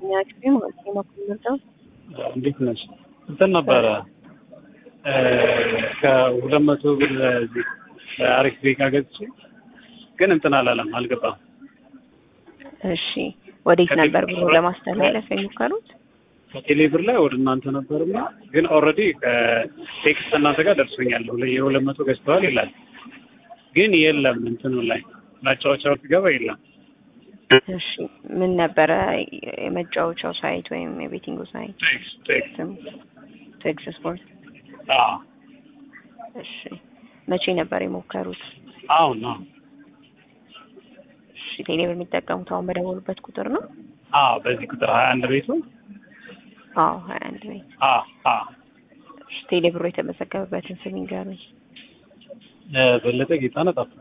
ያክሪ ማለት ነው ማቆምነው እንዴት ነሽ? እንትን ነበረ ከሁለት መቶ ብር አሪፍ ቤት ገዝቼ ግን እንትን አላለም አልገባም። እሺ ወዴት ነበር ብሎ ለማስተላለፍ የሞከሩት? ከቴሌ ብር ላይ ወደ እናንተ ነበርና ግን ኦልሬዲ ከቴክስት እናንተ ጋር ደርሶኛል። የሁለት መቶ ገዝተዋል ይላል ግን የለም እንትኑ ላይ ማጫወቻው ሲገባ የለም። እሺ ምን ነበረ የመጫወቻው ሳይት ወይም የቤቲንጉ ሳይት? ቴክስት ቴክስት ቴክስ ስፖርት። አዎ እሺ መቼ ነበር የሞከሩት? አሁን ነው። እሺ ቴሌብር የሚጠቀሙት አሁን በደወሉበት ቁጥር ነው? አዎ በዚህ ቁጥር ሀያ አንድ ቤቱ አዎ ሀያ አንድ ቤት። አዎ አዎ እሺ ቴሌብሩ የተመዘገበበትን ስም ይንገሩኝ። በለጠ ጌታነህ ጣፈጠ።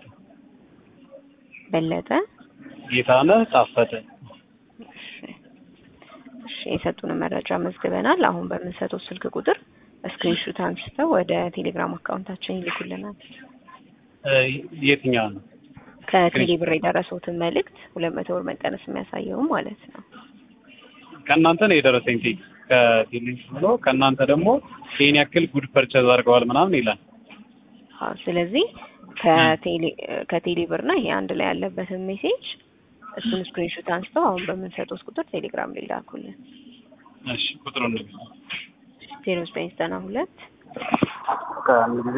በለጠ ጌታነህ ጣፈጠ። እሺ እሺ የሰጡንን መረጃ መዝግበናል። አሁን በምንሰጠው ስልክ ቁጥር ስክሪንሹት አንስተው ወደ ቴሌግራም አካውንታችን ይልኩልናል። የትኛው ነው? ከቴሌ ብር የደረሰውትን መልእክት ሁለት መቶ ብር መቀነስ የሚያሳየውም ማለት ነው። ከእናንተ ነው የደረሰኝ ቴክስት ከቴሌ ብሎ ከእናንተ ደግሞ ይሄን ያክል ጉድ ፐርቸዝ አድርገዋል ምናምን ይላል። አዎ ስለዚህ ከቴሌ ከቴሌ ብር እና ይሄ አንድ ላይ ያለበትን ሜሴጅ እሱን ስክሪንሾት አንስተው አሁን በምንሰጠው ቁጥር ቴሌግራም ላይ ላኩልን። እሺ ቁጥሩን ንገሪኝ። ዜሮ ዘጠኝ ዘጠና ሁለት ከአንድ ጊዜ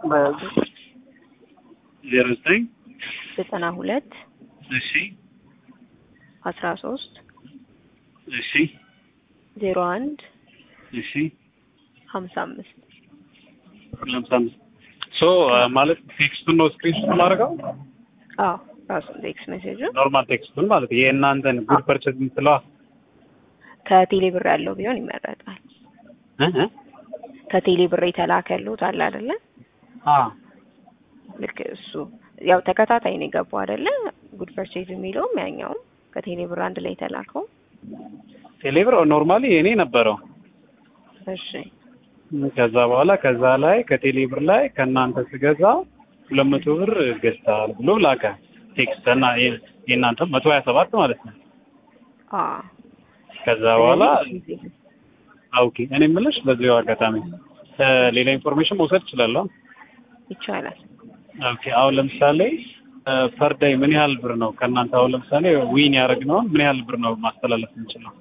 ዜሮ ዘጠኝ ዘጠና ሁለት እሺ አስራ ሶስት እሺ ዜሮ አንድ እሺ ሀምሳ አምስት ለምሳ አምስት ሶ ማለት ቴክስቱን ነው ስክሪንሾት ማድረገው አዎ ራሱን ቴክስት ሜሴጁ ኖርማል ቴክስቱን ማለት የእናንተን ጉድ ፐርቸዝ የምትለዋ ከቴሌ ብር ያለው ቢሆን ይመረጣል። እ ከቴሌ ብር የተላከሉት አለ አይደለ? አ ልክ እሱ ያው ተከታታይ ነው የገባው አይደለ? ጉድ ፐርቼዝ የሚለውም ያኛውም ከቴሌ ብር አንድ ላይ የተላከው። ቴሌብር ኖርማሊ የኔ ነበረው። እሺ ከዛ በኋላ ከዛ ላይ ከቴሌብር ላይ ከእናንተ ስገዛ ሁለት መቶ ብር ገዝተሃል ብሎ ላከ ቴክስት እና የእናንተ መቶ ሀያ ሰባት ማለት ነው። አ ከዛ በኋላ ኦኬ እኔ የምልሽ በዚሁ አጋጣሚ ሌላ ኢንፎርሜሽን መውሰድ እችላለሁ? ይቻላል። ኦኬ አሁን ለምሳሌ ፐር ዳይ ምን ያህል ብር ነው ከእናንተ አሁን ለምሳሌ ዊን ያደረግነውን ምን ያህል ብር ነው ማስተላለፍ የምንችለው?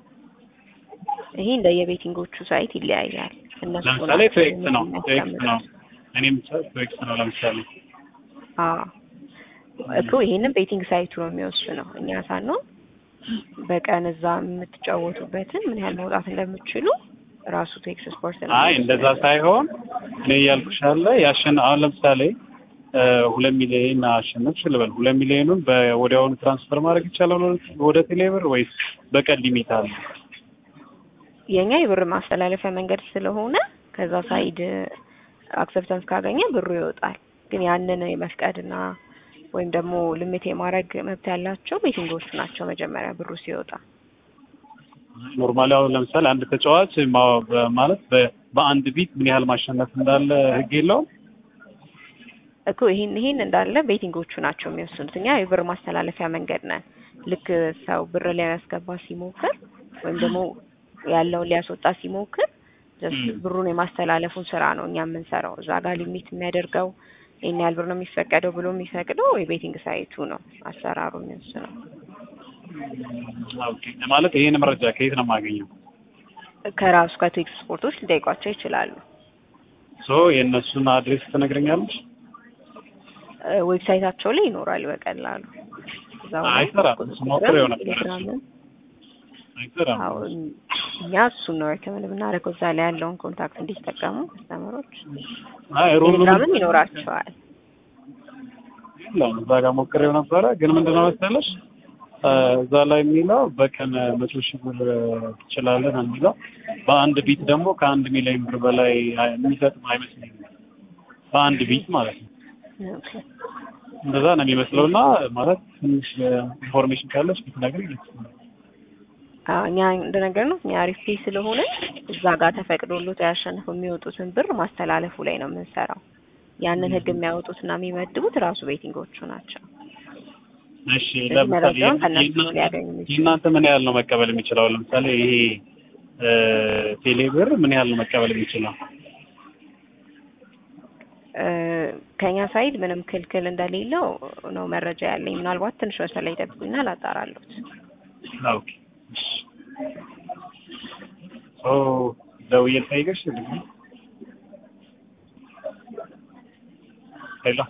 ይሄ እንደ የቤቲንጎቹ ሳይት ይለያያል። እነሱ ለምሳሌ ናቸው ቶኤክስ ነው ቶኤክስ ነው እኔም ቶኤክስ ነው ለምሳሌ አዎ እኮ ይሄንን ቤቲንግ ሳይቱ ነው የሚወስነው። እኛ ሳንሆን በቀን እዛ የምትጫወቱበትን ምን ያህል መውጣት እንደምትችሉ ራሱ ቴክስ ስፖርት ነው። አይ እንደዛ ሳይሆን እኔ እያልኩሽ ያለ ያሸን አሁን ለምሳሌ ሁለት ሚሊዮን አሸነፍሽ ልበል። ሁለት ሚሊዮኑን በወዲያውኑ ትራንስፈር ማድረግ ይቻላል ወደ ቴሌብር ወይስ በቀን ሊሚት አለ? የኛ የብር ማስተላለፊያ መንገድ ስለሆነ ከዛ ሳይድ አክሰፕታንስ ካገኘ ብሩ ይወጣል። ግን ያንን የመፍቀድና ወይም ደግሞ ልምት የማድረግ መብት ያላቸው ቤቲንጎቹ ናቸው። መጀመሪያ ብሩ ሲወጣ ኖርማሊ አሁን ለምሳሌ አንድ ተጫዋች ማ- በ- ማለት በ- በአንድ ቢት ምን ያህል ማሸነፍ እንዳለ ህግ የለውም። እኮ ይሄን ይሄን እንዳለ ቤቲንጎቹ ናቸው የሚወስኑት። እኛ የብር ማስተላለፊያ መንገድ ነን። ልክ ሰው ብር ሊያስገባ ሲሞክር ወይም ደግሞ ያለውን ሊያስወጣ ሲሞክር ጀስት ብሩን የማስተላለፉን ስራ ነው እኛ የምንሰራው። እዛ ጋር ሊሚት የሚያደርገው ይሄን ያህል ብር ነው የሚፈቀደው ብሎ የሚፈቅደው የቤቲንግ ሳይቱ ነው አሰራሩ የሚወስ ነው። ኦኬ ማለት ይሄን መረጃ ከየት ነው የማገኘው? ከራሱ ከቴክስ ስፖርቶች ሊጠይቋቸው ይችላሉ። ሶ የእነሱን አድሬስ ትነግረኛለች? እ ዌብሳይታቸው ላይ ይኖራል በቀላሉ እዛው ላይ አይሰራም። እሱ ሞክሬው ነበር። ቴሌግራምን አይሰራም። አሁን እኛ እሱን ነው ሪከመንድ ብናደርገው እዛ ላይ ያለውን ኮንታክት እንዲጠቀሙ ከስተመሮች አይ ሩሉን ቴሌግራምም ይኖራቸዋል። የለውም እዛ ጋር ሞክሬው ነበረ። ግን ምንድነው መሰለሽ እ እዛ ላይ የሚለው በቀን መቶ ሺህ ብር ትችላለን ነው የሚለው። በአንድ ቢት ደግሞ ከአንድ ሚሊዮን ብር በላይ አይ- የሚሰጥም አይመስለኝም። በአንድ ቢት ማለት ነው። ኦኬ። እንደዛ ነው የሚመስለው እና ማለት ትንሽ ኢንፎርሜሽን ካለች ብትነግሪኝ ደስ ይለኛል። አዎ እኛ እንደነገር ነው እኛ አሪፍ ፔ ስለሆነ እዛ ጋር ተፈቅዶሎት ያሸንፉ የሚወጡትን ብር ማስተላለፉ ላይ ነው የምንሰራው። ያንን ህግ የሚያወጡትና የሚመድቡት ራሱ ቤቲንጎቹ ናቸው። እሺ ስለዚህ ለምሳሌ መረጃውን ከእነሱ ነው የእናንተ- ሊያገኙ የሚችሉ የእናንተ ምን ያህል ነው መቀበል የሚችለው? ለምሳሌ ይሄ እ ቴሌብር ምን ያህል ነው መቀበል የሚችለው? እ ከኛ ሳይድ ምንም ክልክል እንደሌለው ነው መረጃ ያለኝ። ምናልባት ትንሽ መስመር ላይ ይጠብቁኝና ላጣራሉት። ኦኬ እሺ ኦ ደውዬ ልጠይቅሽ ሄሎ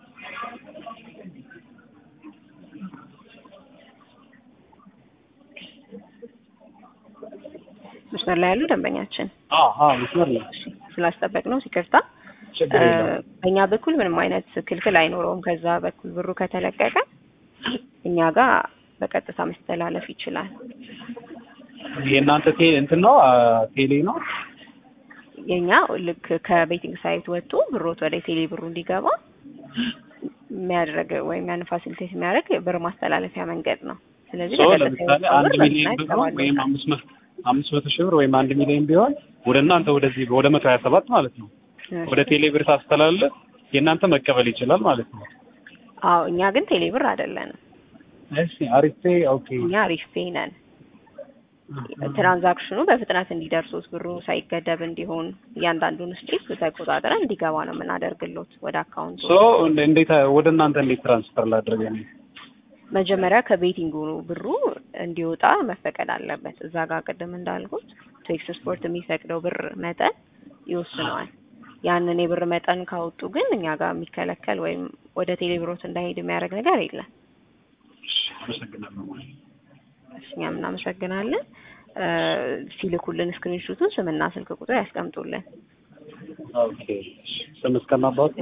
መስመር ላይ ያሉ ደንበኛችን አዎ አዎ መስመር ነው ስላስጠበቅ ነው ይቅርታ። ችግር እ የለውም በእኛ በኩል ምንም አይነት ክልክል አይኖረውም። ከዛ በኩል ብሩ ከተለቀቀ እኛ ጋር በቀጥታ መስተላለፍ ይችላል። የእናንተ ቴ እንትን ነው አ፣ ቴሌ ነው የኛ ልክ ከቤቲንግ ሳይት ወጥቶ ብሮት ወደ ቴሌ ብሩ እንዲገባ የሚያደርግ ወይም ያን ፋሲሊቴት የሚያደርግ ብር ማስተላለፊያ መንገድ ነው። ስለዚህ ሶ በቀጥታ ለምሳሌ የወጣው አንድ ብር ሚሊዮን በዛ ብር ወይም ይገባል። አምስት መቶ አምስት መቶ ሺህ ብር ወይም አንድ ሚሊዮን ቢሆን ወደ እናንተ ወደዚህ ወደ መቶ ሀያ ሰባት ማለት ነው ወደ ቴሌ ብር ታስተላልፍ የእናንተ መቀበል ይችላል ማለት ነው። አዎ እኛ ግን ቴሌ ብር አይደለንም። እሺ አሪፌ ኦኬ እኛ አሪፍ ፔይ ነን። ትራንዛክሽኑ በፍጥነት እንዲደርሱት ብሩ ሳይገደብ እንዲሆን እያንዳንዱን ስቴፕ ተቆጣጥረን እንዲገባ ነው የምናደርግሎት ወደ አካውንቱ። ሶ እንዴት ወደ እናንተ እንዴት ትራንስፈር ላድርግ ነው? መጀመሪያ ከቤቲንጉ ብሩ እንዲወጣ መፈቀድ አለበት። እዛ ጋር ቅድም እንዳልኩት ቴክስ ስፖርት የሚፈቅደው ብር መጠን ይወስነዋል። ያንን የብር መጠን ካወጡ ግን እኛ ጋር የሚከለከል ወይም ወደ ቴሌብሮት እንዳይሄድ የሚያደርግ ነገር የለም። እሺ አመሰግናለሁ። እሺ፣ እኛም እናመሰግናለን። እ ሲልኩልን ስክሪንሹቱን ስምና ስልክ ቁጥር ያስቀምጡልን ኦኬ እሺ ስም እስከማባቱ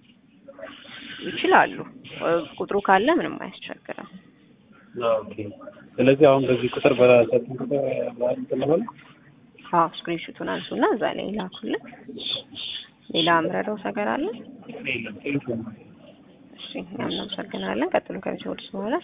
ይችላሉ። እ ቁጥሩ ካለ ምንም አያስቸግርም። ኦኬ ስለዚህ አሁን በዚህ ቁጥር በሰጡን ቁጥር እንትን ልበል? አዎ ስክሪንሹቱን አንሱና እዛ ላይ ላኩልን። ሌላ ምረዳው ነገር አለ? የለም ቴንኪው እሺ እኛም እናመሰግናለን። ቀጥሎ ከሚሰወድስ በኋላ